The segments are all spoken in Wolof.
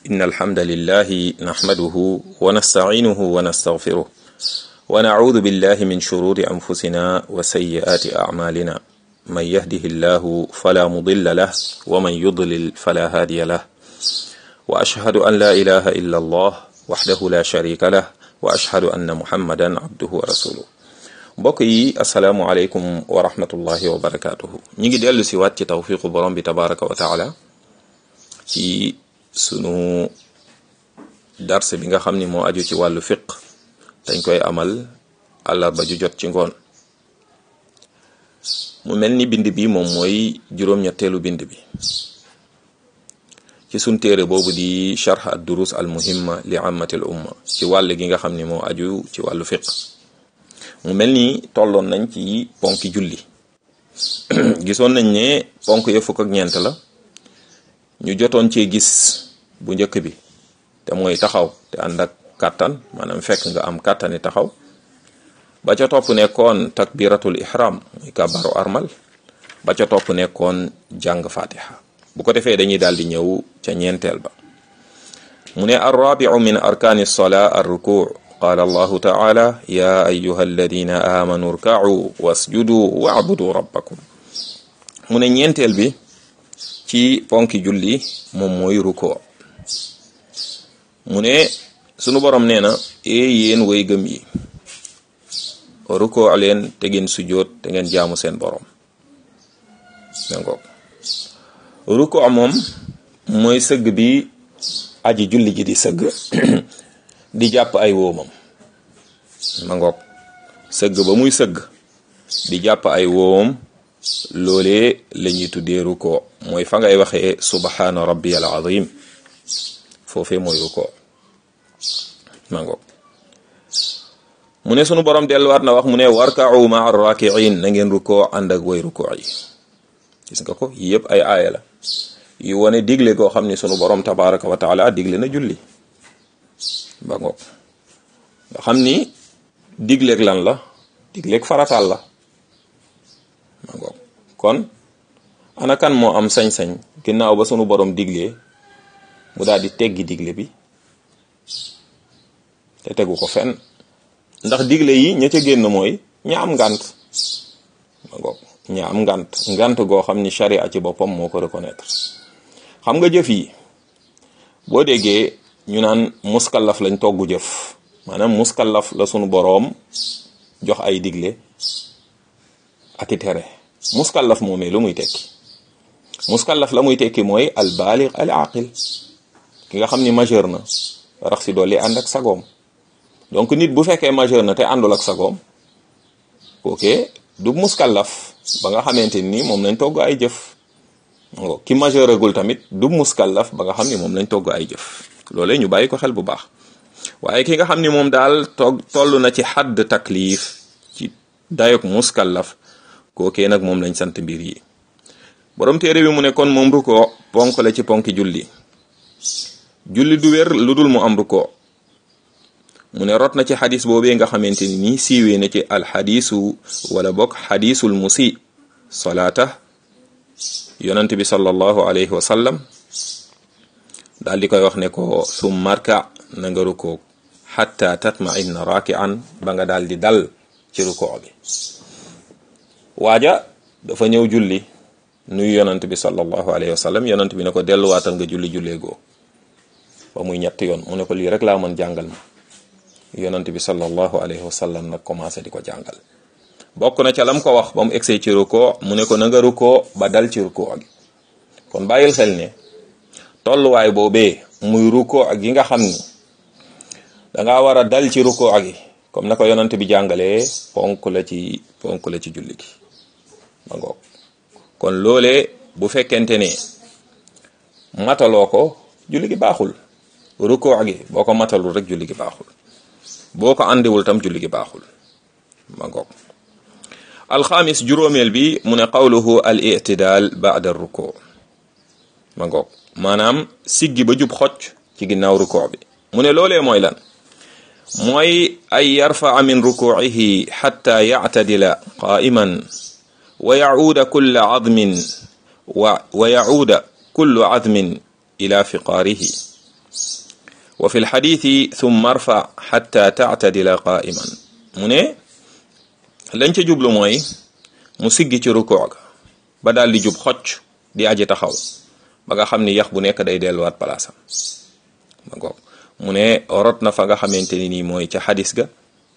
إن الحمد لله نحمده ونستعينه ونستغفره ونعوذ بالله من شرور أنفسنا وسيئات أعمالنا من يهده الله فلا مضل له ومن يضلل فلا هادي له وأشهد أن لا إله إلا الله وحده لا شريك له وأشهد أن محمدا عبده ورسوله mbokk yi asalaamualeykum wa rahmatullahi wa barakaatuhu ñi ngi dellu si waat ci tawfiqu borom bi tabaraka wa taala ci sunu darse bi nga xam ni moo aju ci wàllu fiq dañ koy amal àllarba ju jot ci ngoon mu mel ni bind bi moom mooy juróom-ñetteelu bind bi ci sun téere boobu di charh ad durus al muhimma li ammatil umma ci wàll gi nga xam ni moo aju ci wàllu fiq mu mel ni tolloon nañ ci ponki julli gisoon nañ ne ponk ya fukk ak ñeent la ñu jotoon cee gis bu njëkk bi te mooy taxaw te ànd ak kàttan maanaam fekk nga am kàttani taxaw ba ca topp nekkoon takbiratul ihram muy kàbbaru armal ba ca topp nekkoon jàng fatiha bu ko defee dañuy daal di ñëw ca ñeenteel ba mu ne arrabiu min arkani lsolaa arrukuu qaala allahu taala ya ayuha alladina amanu rkau wasjudu waabudu rabbakum mu ne ñeenteel bi ci ponki julli moom mooy ruko mu ne sunu borom nee na ee yéen way gëm yi ruko leen te ngeen sujjoot te ngeen jaamu seen borom dangoog ruko moom mooy sëgg bi aji julli ji di sëgg di jàpp ay woomam ma ngoog sëgg ba muy sëgg di jàpp ay woomam loolee la ñuy tuddee ruko mooy fa ngay waxee subhana rabbiyal azim foofee mooy ruko ma ngoog mu ne sunu borom delluwaat na wax mu ne warka'u ma'a raki'in na ngeen ruko ànd ak way ruko yi gis nga ko yii yëpp ay aaya la yu wane digle koo xam ni sunu borom tabaraka wa taala digle na julli ba ngoog nga xam ni digleeg lan la digleeg farataal la ba ngoog kon ana kan moo am sañ-sañ ginnaaw ba sunu borom diglee mu daal di teggi digle bi te tegu ko fenn ndax digle yi ña ca génn mooy ña am ngànt ba ngoog ña am ngànt ngànt goo xam ni sharia ci boppam moo ko reconnaître xam nga jëf yi boo déggee ñu naan muskallaf lañ togg jëf maanaam muskallaf la sunu boroom jox ay digle ak i tere muskallaf moomee lu muy tekki muskallaf la muy tekki mooy al baligh al aqil ki nga xam ni majeur na rax si dolli ànd ak sagoom donc nit bu fekkee majeur na te àndul ak sagoom kooke du muskallaf ba nga xamante ni moom lañ togg ay jëf ki majeuragul tamit du muskallaf ba nga xam ni moom lañ togg ay jëf loolee ñu bàyyi ko xel bu baax waaye ki nga xam ni moom daal toog toll na ci xadd taklif ci dayok muskallaf kookee nag moom lañ sant mbir yi borom téere bi mu ne kon moom ruko ponk la ci ponki julli julli du wér lu dul mu am ruko mu ne rot na ci xadis boobee nga xamante ni nii siiwee na ci alxadisu wala bokk xadisul musi salaata yonent bi sallallahu alayhi wa sallam daal di koy wax ne ko sum marka na nga rukoo xatta tatma'inna raki'an ba nga daal di dal ci rukoo bi waaja dafa ñëw julli nuyu yonent bi sallallahu alayhi wa sallam yonent bi ne ko delluwaatal nga julli jullee goo ba muy ñetti yoon mu ne ko lii rek laa mën jàngal ma yonent bi sallallahu alayhi wa sallam nag commencé di ko jàngal bokk na ca lam ko wax ba mu egsee ci rukoo mu ne ko na nga rukoo ba dal ci rukoo gi kon bàyyil xel ne tolluwaay boobee muy ruko ak yi nga xam ni danga war a dal ci ruko ak yi comme na ko yonante bi jàngalee ponk la ci ponk la ci julli gi ma ngoog kon loolee bu fekkente ne mataloo ko julli gi baaxul ruko ak yi boo ko matalul rek julli gi baaxul boo ko àndiwul tam julli gi baaxul ma ngoog alxamis juróomeel bi mu ne qawluhu al i'tidal ba'da ruko ma ngoog maanaam siggi ba jub xocc ci ginnaaw rukoo bi mu ne loolee mooy lan mooy ay yarfaa min rukuucihi xatta yactadila qaa'iman wa yacuuda kulla cadmin wa wa yacuuda kullu cadmin ila fiqaarihi wa fi lxadithi thumma arfa xatta taatadila qaiman mu ne lañ ca jublu mooy mu siggi ci rukoo ga ba daal di jub xocc di aji taxaw ba nga xam ni yax bu nekk day delluwaat palaasam ma ngoog mu ne rot na fa nga xamante ni nii mooy ca xadis ga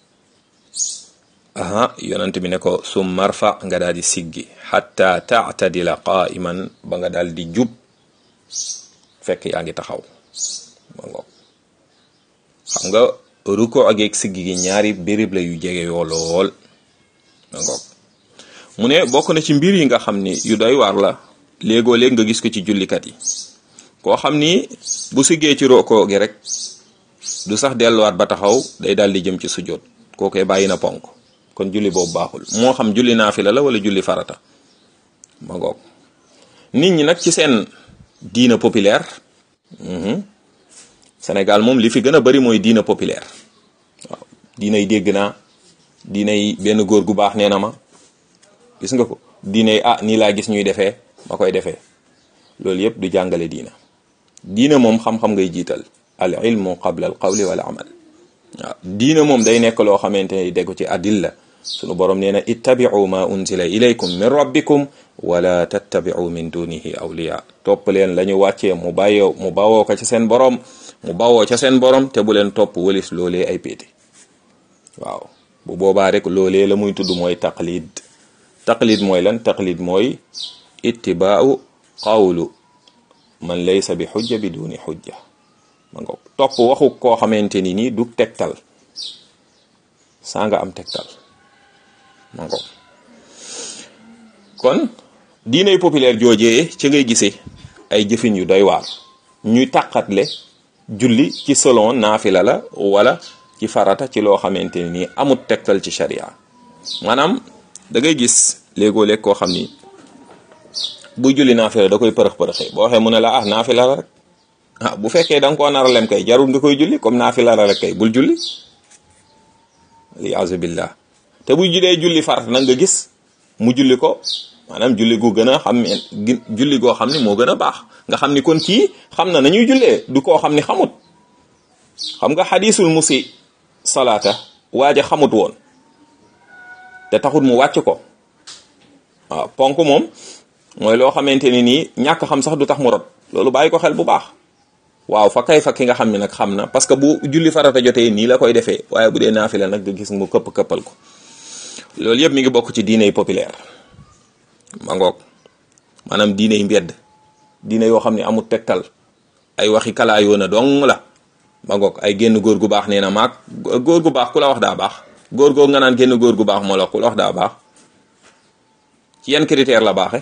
aha yonent bi ne ko sum marfa nga daal di siggi xatta taatadila qaiman ba nga daal di jub fekk yaa ngi taxaw ma ngoog xam nga ruko ak yeeg siggi gi ñaari béréb la yu jege yoo lool ma ngoog mu ne bokk na ci mbir yi nga xam ni yu doy waar la léegoo léeg nga gis ko ci jullikat yi koo xam ni bu siggee ci ruko gi rek du sax delluwaat ba taxaw day daal di jëm ci sujjóot kookoy bàyyi na ponk kon julli boobu baaxul moo xam julli naafila la wala julli farata ma ngoog nit ñi nag ci seen diina populaire Sénégal moom li fi gën a bari mooy diina populaire waaw diinay dégg naa diinay benn góor gu baax nee na ma gis nga ko diinay ah nii laa gis ñuy defee ma koy defee loolu yëpp du jàngale diina diina moom xam-xam ngay jiital al ilmu qabla al qawli wal amal waaw diina moom day nekk loo xamante ne dégg ci adilla sunu borom nee na ittabi'u ma unzila ilaykum min rabbikum wala tattabi'u min dunihi awliya topp leen la ñu wàccee mu bàyyoo mu bawoo ko ci seen borom mu bawoo ca seen borom te bu leen topp wëlis loolee ay péete waaw bu boobaa rek loolee la muy tudd mooy taqlid taqlid mooy lan taqlid mooy ittibaa'u qawlu man laysa bi xujja bi duni xujja ma nga topp waxu koo xamante ni nii du tegtal saa nga am tegtal ma nga kon diinay populaire joojee ci ngay gisee ay jëfin yu doy waar ñuy tàqatle julli ci selon naafila la wala ci farata ci loo xamante ni nii amut tegtal ci sharia maanaam da ngay gis léegoo léeg koo xam ni buy julli naafila da koy përëx-përëxee boo waxee mu ne la ah naafila la rek ah bu fekkee da nga koo nar a lem kay jarul nga koy julli comme naafila la rek kay bul julli liasu billah te bu judee julli farata nag nga gis mu julli ko maanaam julli gu gën a xam julli goo xam ni moo gën a baax nga xam ni kon kii xam na nañuy jullee du koo xam ni xamut xam nga xadisul musi salaata waaja xamut woon te taxut mu wàcc ko waaw ponk moom mooy loo xamante ni nii ñàkk xam sax du tax mu rot loolu bàyyi ko xel bu baax waaw fa kay fa ki nga xam ne nag xam na parce que bu julli farata jotee nii la koy defee waaye bu dee naafila nag nga gis mu këpp këppal ko loolu yëpp mi ngi bokk ci diine populaire ma ngoog maanaam diine yi mbedd diine yoo xam ne amul tegtal ay waxi kalaayoo na dong la ma ngoog ay génn góor gu baax nee na maag góor gu baax ku la wax daa baax góor googu nga naan génn góor gu baax moo la ku la wax daa baax ci yan critère la baaxe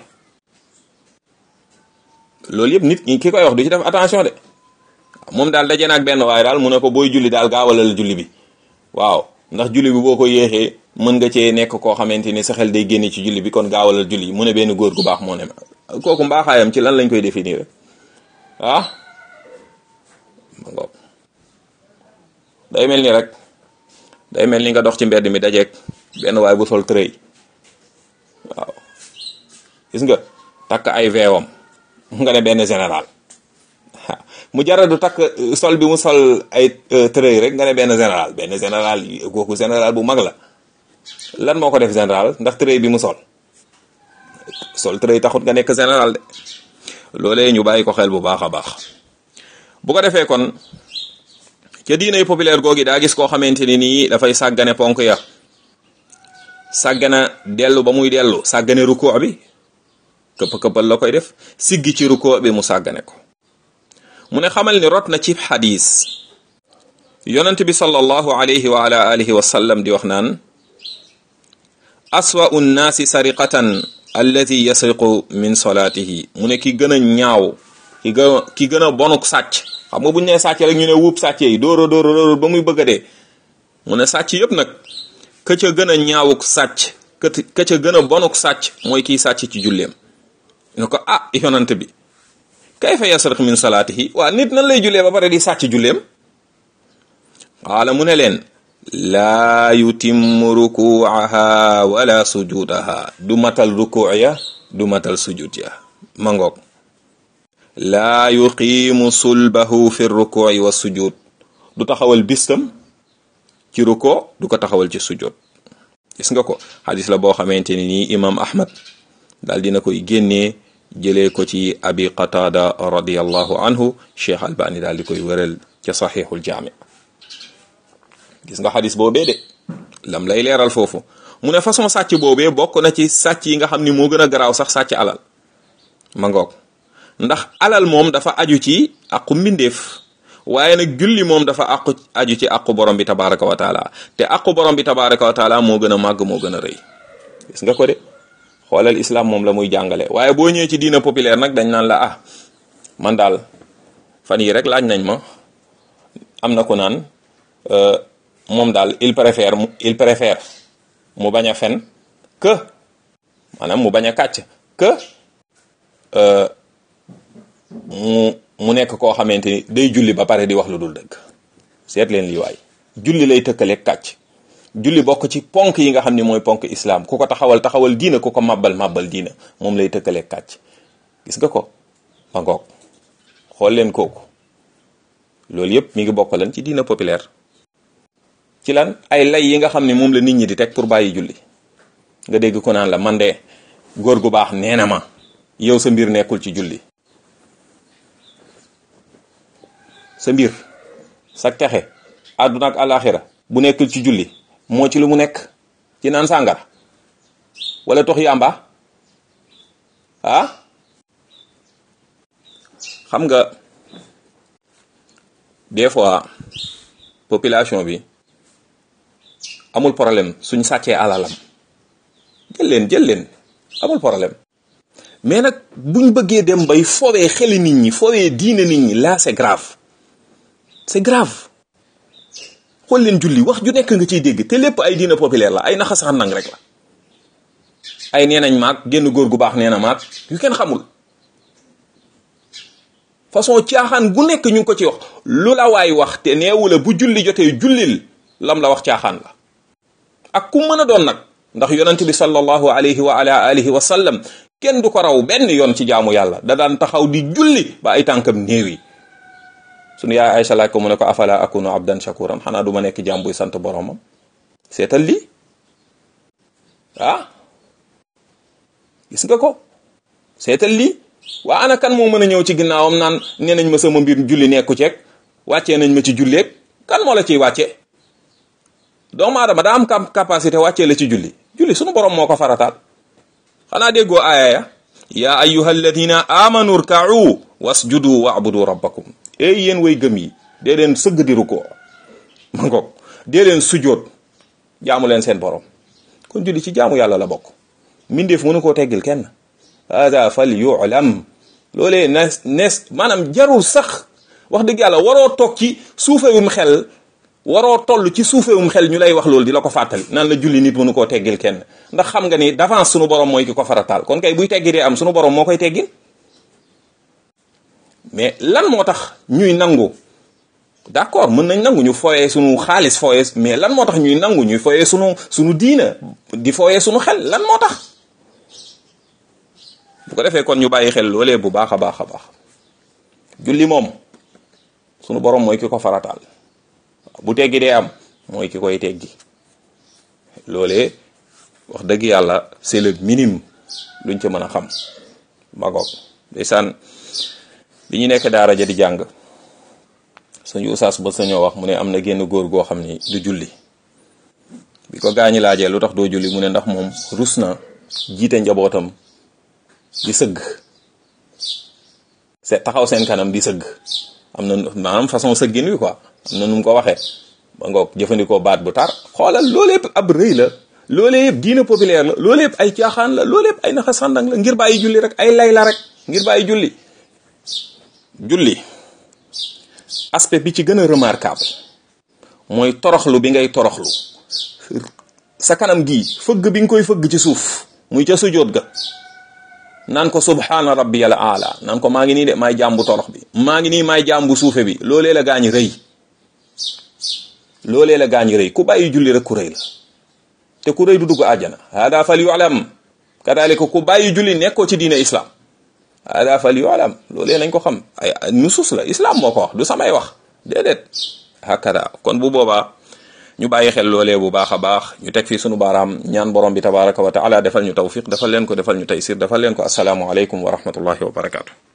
loolu yëpp nit ñi ki koy wax du ci def attention de moom daal daje na ak benn waaye daal mu ne ko booy julli daal gaawalal julli bi waaw ndax julli bi boo ko yéexee mën nga cee nekk koo xamante ni sa xel day génne ci julli bi kon gaawalal julli mu ne benn góor gu baax moo ne ma kooku mbaaxaayam ci lan lañ koy définir ah ma ngoog day mel ni rek day mel ni nga dox ci mbedd mi dajeeg benn waay bu sol tërëy waaw gis nga takk ay veewam nga ne benn général mu jaradu takk sol bi mu sol ay tërëy rek nga ne benn général benn général kooku général bu mag la lan moo ko def général ndax tërëy bi mu sol sol tërëy taxut nga nekk général de loolee ñu bàyyi ko xel bu baax a baax bu ko defee kon ca diinay populaire googi daa gis koo xamante ni nii dafay sàggane ponk ya sàggana dellu ba muy dellu sàggane rukkoo bi këpp këppal la koy def siggi ci rukkoo bi mu sàggane ko mu ne xamal ni rot na ci xadis yonent bi sallallahu alayhi wa ala alihi wa sallam di wax naan aswa'u nnaasi sariqatan alladi yasriqu min solatihi mu ne ki gën a ñaaw ki gën a ki gën a bonuk sàcc xam nga bu ñu nee sàcc rek ñu ne wuub sàcc yi dóora dóora dóora ba muy bëgg a dee mu ne sàcc yëpp nag ka ca gën a ñaawuk sàcc ka ca gën a bonuk sàcc mooy kiy sàcc ci julleem ne ko ah yonent bi kayfa yasriq min salaatihi waa nit nan lay jullee ba pare di sàcc julleem qaala mu ne leen laa yutimmu rukuuaha wala sujudaha du matal rukuu ya du matal sujud ya ma ngoog laa yuqiimu sulbahu fi rukuui wa sujud du taxawal bistam ci ruko du ko taxawal ci sujjoot gis nga ko xadis la boo xamante ni nii imam ahmad daal dina koy génnee jëlee ko ci abi qatada radiallahu anhu cheikh albani daal di koy wëral ca saxiixul jaami gis nga xadis boobee de lam lay leeral foofu mu ne façon sàcc boobee bokk na ci sàcc yi nga xam ni moo gën a garaaw sax sàcc alal ma ngoog ndax alal moom dafa aju ci aqu mbindeef waaye nag julli moom dafa aqu aju ci aqu borom bi tabaraka wa taala te aqu borom bi tabaraka wa taala moo gën a màgg moo gën a rëy gis nga ko de xoolal islam moom la muy jàngale waaye boo ñëwee ci diina populaire nag dañ naan la ah man daal fan yi rek laaj nañ ma am na ku naan moom daal il préfère il préfère mu bañ a fen que maanaam mu bañ a kàcc que mu mu nekk koo xamante ni day julli ba pare di wax lu dul dëgg seet leen lii waay julli lay tëkkaleeg kàcc julli bokk ci ponk yi nga xam ni mooy ponk islam ku ko taxawal taxawal diina ku ko màbbal màbbal diina moom lay tëkkaleeg kàcc gis nga ko ma ngoog xool leen kooku loolu yëpp mi ngi bokk lan ci diina populaire ci lan ay lay yi nga xam ne moom la nit ñi di teg pour bàyyi julli nga dégg ko naan la man de góor gu baax nee na ma yow sa mbir nekkul ci julli sa mbir sa texe àdduna ak alaxira bu nekkul ci julli moo ci lu mu nekk ci naan sàngara wala tox yàmba ah xam nga des fois population bi amul problème suñ sàccee alalam jël leen jël leen amul problème mais nag buñ bëggee dem bay fowee xeli nit ñi fowee diine nit ñi là c'est grave c'est grave xool leen julli wax ju nekk nga ciy dégg te lépp ay diine populaire la ay naxasaan nang rek la ay nee nañ maag génn góor gu baax nee na maag yu kenn xamul façon caaxaan gu nekk ñu ngi ko ci wax lu la waay wax te neewu la bu julli jotee jullil lam la wax caaxaan la ak ku mën a doon nag ndax yonent bi sallallahu alayhi wa ala alihi wa sallam kenn du ko raw benn yoon ci jaamu yàlla da daan taxaw di julli ba ay tànkam néew yi sunu yaay Aysa laaj ko mu ne ko afala akunu abdan shakuran xanaa du ma nekk jaam buy sant boromam seetal lii ah gis nga ko seetal lii waa ana kan moo mën a ñëw ci ginnaawam naan nee nañ ma sama mbir julli nekku ceeg wàccee nañ ma ci julleeg kan moo la ciy wàcce doomu aadama daa am capacité wàccee la ci julli julli sunu borom moo ko farataal xanaa déggoo aaya ya yaa ayyuha alladina amanu rka'u wasjudu wa'budu rabbakum ey yéen way gëm yi dee leen sëgg di rukkoo ma ngoog dee leen sujoot jaamu leen seen borom kon julli ci jaamu yàlla la bokk mindeef mënu koo teggil kenn hada fal yu'lam loolee nes nes maanaam jarul sax wax dëgg yàlla waroo toog ci suufewum xel waroo toll ci suufewum xel ñu lay wax loolu di la ko fàttali naan la julli nit mënu koo teggil kenn ndax xam nga ni d'avance sunu borom mooy ki ko farataal kon kay buy teggi dee am sunu borom moo koy teggil mais lan moo tax ñuy nangu d'accord mën nañ nangu ñu fooyee sunu xaalis fooyee mais lan moo tax ñuy nangu ñuy fooyee sunu sunu diina di fooyee sunu xel lan moo tax bu ko defee kon ñu bàyyi xel loolee bu baax a baax a baax julli moom sunu borom mooy ki ko farataal bu teggi dee am mooy ki koy teggi loolee wax dëgg yàlla c'est le minimum luñ ci mën a xam magoog ndeysaan bi ñu nekk daara ja di jàng suñu usaas ba sañoo wax mu ne am na génn góor goo xam ni du julli bi ko gaañi laajee lu tax doo julli mu ne ndax moom rus na jiite njabootam di sëgg se taxaw seen kanam di sëgg am na maanaam façon sëggin wi quoi am na nu mu ko waxee ba ngoog jëfandikoo baat bu tar xoolal loolu yëpp ab rëy la loolu yëpp diine populaire la loolu yëpp ay caaxaan la loolu yëpp ay naxa sàndang la ngir bàyyi julli rek ay lay la rek ngir bàyyi julli julli aspect bi ci gën a remarquable mooy toroxlu bi ngay toroxlu sa kanam gii fëgg bi nga koy fëgg ci suuf muy ca sujjóot ga naan ko subhaana rabbiyal aala naan ko maa ngi nii de maay jàmbu torox bi maa ngi nii maay jàmbu suufe bi loolee la gaañ rëy loolee la gaañ rëy ku bàyyi julli rek ku rëy la te ku rëy du dugg àjjana hada fal yu'lam kadalika ku bàyyi julli nekkoo ci diine islam hada fal yu'lam loolee nañ ko xam ay nusus la islam moo ko wax du samay wax déedéet hakada kon bu boobaa ñu bàyyi xel loolee bu baax a baax ñu teg fii sunu baaraam ñaan borom bi tabaraka wa taala defal ñu tawfiq defal leen ko defal ñu taysir defal leen ko asalaamu aleykum wa rahmatullahi wa barakaatu